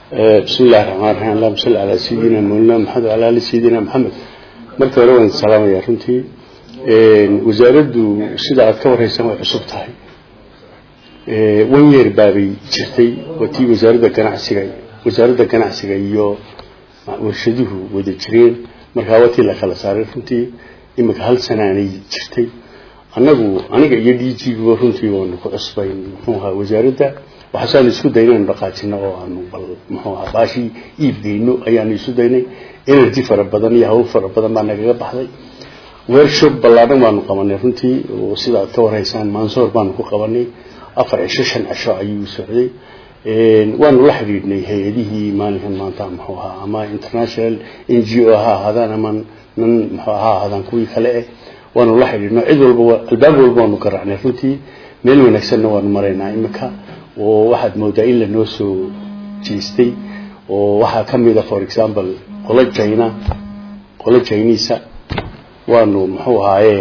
bismi illahi raxmaan raxiim allahuma salli calaa sayidina mawlana maxamed wala ali sayidina maxamed marka hore waan salaamaya runtii wasaaraddu sida aad ka wareysan way cusub tahay wan yeer baabay jirtay waa tii wasaaradda ganacsiga wasaaradda ganacsiga iyo warshaduhu wada jireen markaa waa tii la kala saaray runtii imika hal sanaanay jirtay annagu aniga iyo d g guba runtii waanu ku cusbayn muxuu ahaa wasaaradda waxaasaanu isku daynay anu dhaqaajino oo aanu bal muxuu ahaa baashii iibgeyno ayaanu isu daynay energy fara badan iyo hawl fara badan baa nagaga baxday workshop ballaadhan baanu qabanay runtii oo sida aad ka warhaysaan mansoor baanu ku qabanay afar cisho shan cisho ayuu socday waanu la xidhiidhnay hay-adihii maalinkan maanta muxuu ahaa ama international n g o ha ahaadaan ama nan muxuu ha ahaadaan kuwii kale eh waanu la xidhiidhno cid walba albaab walba waanu garaacnay runtii meel wanaagsanna waanu maraynaa imika oo waxaad moodaa in lanoo soo jeestay oo waxaa ka mid a for example qolo china qolo chinisa waanu muxuu ahaaye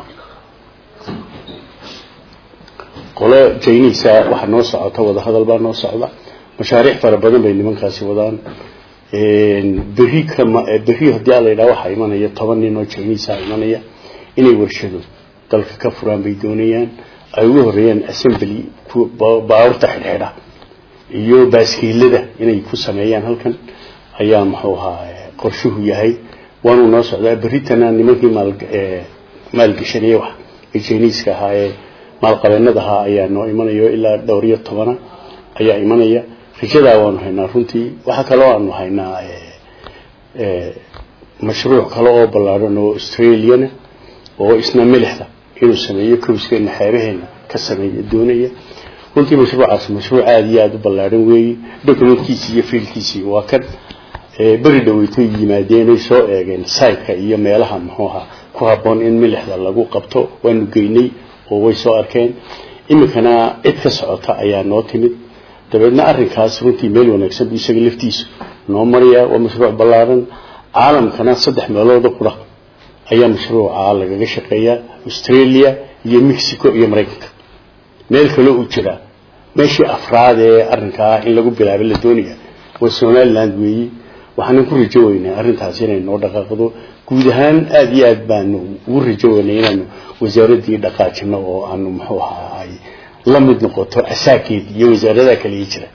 qolo chinisa waxaa noo socota wadahadal baa noo socda mashaariic fara badan bay nimankaasi wadaan berri kama berri haddii ala yidhaha waxaa imanaya toban nin oo chinisa imanaya inay warshado dalka ka furaan bay doonayaan ay ugu horeeyaan assembly baabuurta xidhxidha iyo baaskiilada inay ku sameeyaan halkan ayaa muxuu ahaa qorshuhu yahay waanu noo socdaa berritana nimankii maal maalgeshanaya wax ee jiniiska ahaa ee maalqabeenada ahaa ayaa noo imanayo ilaa dhowr iyo tobana ayaa imanaya rajadaa waanu haynaa runtii waxaa kaloo aanu haynaa mashruuc kale oo ballaadhan oo australiana oo isna milixda inuu sameeyo kowskeena xeebaheena ka sameeya doonaya runtii mashruucaas mashruuc aada iyo aada u ballaadhan weeye documentkiisii iyo fiilkiisii waa kan beri dhaweytoy yimaadeenay soo eegeen saytka iyo meelaha muxuu ahaa ku habboon in milixda lagu qabto waanu geynay oo way soo arkeen iminkana cid ka socota ayaa noo timid dabeedna arrinkaas runtii meel wanaagsan bu isaga laftiisu noo maraya waa mashruuc ballaadhan caalamkana saddex meelooda qura ayaa mashruuca lagaga shaqeeyaa australia iyo mexico iyo maraykanka meel kaloo uu jiraa meeshii afraad ee arrinkaa in lagu bilaabo la doonaya waa somaliland weeyi waxaanan ku rajo weynaa arrintaas inay noo dhaqaaqdo guud ahaan aada iyo aad baanu ugu rajo weynay inaanu wasaaraddii dhaqaajino oo aanu muxuu ahaa ay la mid noqoto asaakeed iyo wasaaradaha kale ii jira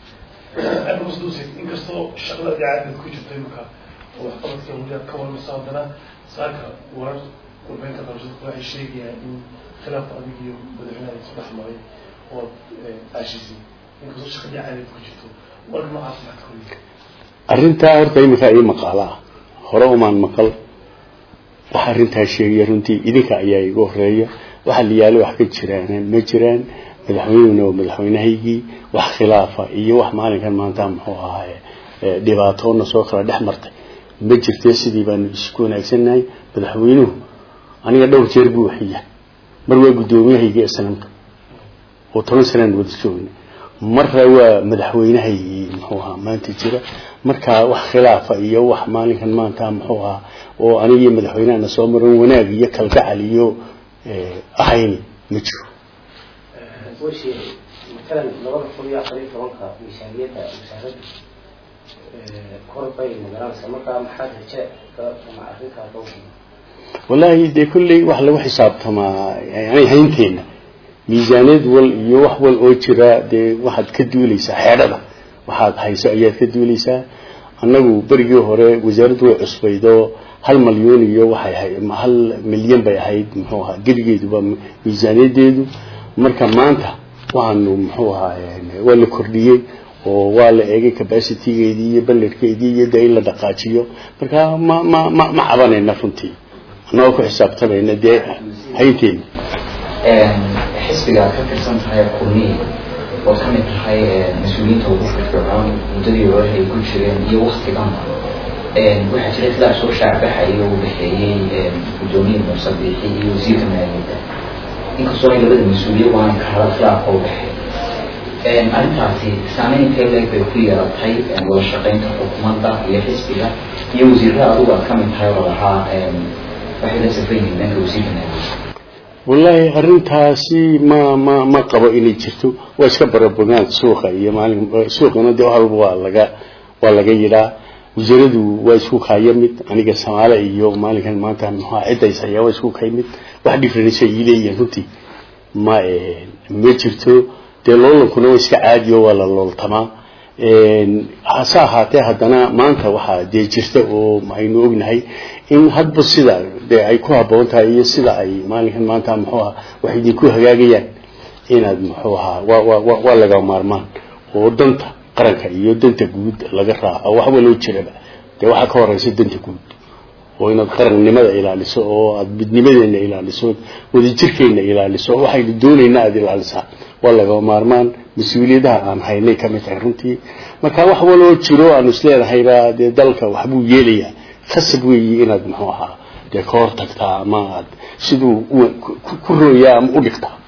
inkastoo shaqada idaacadad ku jirta imika oo waxqabadka waliyaad ka warmaysa haddana saaka warar warbeynta qabshada waxay sheegayaan in khilaafka adig iyo madaxweynaha isu dhex maray oo aashisay inkastoo shaqadii caadad ku jirto warka noocaas maxaad ka wariya arrintaa horta iminka ii maqaala ah hore umaan maqal waxa arrintaa sheegaya runtii idinka ayaa igu horeeya waxa la yaalo wax ka jiraan ma jiraan madaxweynuna waa madaxweynahaygii wax khilaafa iyo wax maalinkan maanta muxuu ahaaye dhibaatoona soo kala dhex martay ma jirte sidii baanu isku wanaagsannahay madaxweynuhu aniga dhowr jeer buu waxiya mar waa guddoomiyahaygii islamka oo toban sanaan wada joogna marra waa madaxweynahaygii muxuu ahaa maanta jira marka wax khilaafa iyo wax maalinkan maanta muxuu ahaa oo anigii madaxweynahana soo maran wanaag iyo kalgacal iyo ahayn ma jiro washir matalan labada kun iyo afar iyo tobanka miisaaniyadda wasaaradda kor bay magaranaysa markaa maxaad raje ama arrintaa loo wallaahi dee kolley wax lagu xisaabtamaa yani haynteena miisaaniyad wal iyo wax wal oo jira dee waxaad ka duuleysaa xeedhada waxaad hayso ayaad ka duuleysaa annagu berigii hore wasaaraddu way cusbaydoo hal malyuun iyo waxay ahayd hal milyan bay ahayd muxuu ahaa geligeeduba miisaaniyadeedu marka maanta waxaanu muxuu ahaa waa la kordhiyey oo waa la eegay capacitygeedii iyo balledkeedii iyo dee in la dhaqaajiyo marka ma ma ma ma cabanayna runtii annagoo ku xisaabtamayna dee haynteena xisbiga ka tirsan tahay kulmiye oo ka mid tahay mas-uuliyiinta ugu firfircoon muddadii hore ay ku jireen iyo waktiganba waxaa jiray khilaaf soo shaacbaxaya u dhexeeyey guddoomiye muuse biixi iyo wasiirka maaliyadda inkastoo ay labada mas-uuliye waana ka hada khilaafka u dhexeey arrintaasi saameyn intee leeg bay ku yeelatay wada shaqeynta xukuumadda iyo xisbiga iyo wasiirada adugu aad ka mid tahay oo lahaa waxay la safran yihiin dhanka wasiirka maaliyadda wallaahi arrintaasi ma ma ma qabo inay jirto waa iska barabogaan suuqa iyo maalin suuqana dee halba waa laga waa laga yidhaa wasaaradu waa isku kaya mid aniga samaale iyo maalinkan maanta muxua ciddays ayaa waa isku kay mid wax difference ay leeyihiin runtii ma ma jirto dee loolankuna waa iska caadiyo waa la looltamaa hase ahaatee haddana maanta waxaa dee jirta oo aynu ognahay in hadba sida dee ay ku haboon tahay iyo sida ay maalinkan maanta muxuu aha wax idinku hagaagayaan inaad muxuu ahaa waa waa waa laga maarmaan oo danta qaranka iyo danta guud laga raaco wax waloo jiraba dee waxaa ka horeysa danta guud oo inaad qarannimada ilaaliso oo aad midnimadeena ilaaliso wadajirkeena ilaaliso waxaynu doonayna aada ilaalisaa waa laga maarmaan mas-uuliyadaha aan haynay ka mid tahay runtii marka wax waloo jiro aanu isleedahayba dee dalka waxbuu yeelayaa khasab weeyi inaad muxuu ahaa dee ka hor tagtaa ama aad siduu ku rooyaa ama u dhigtaa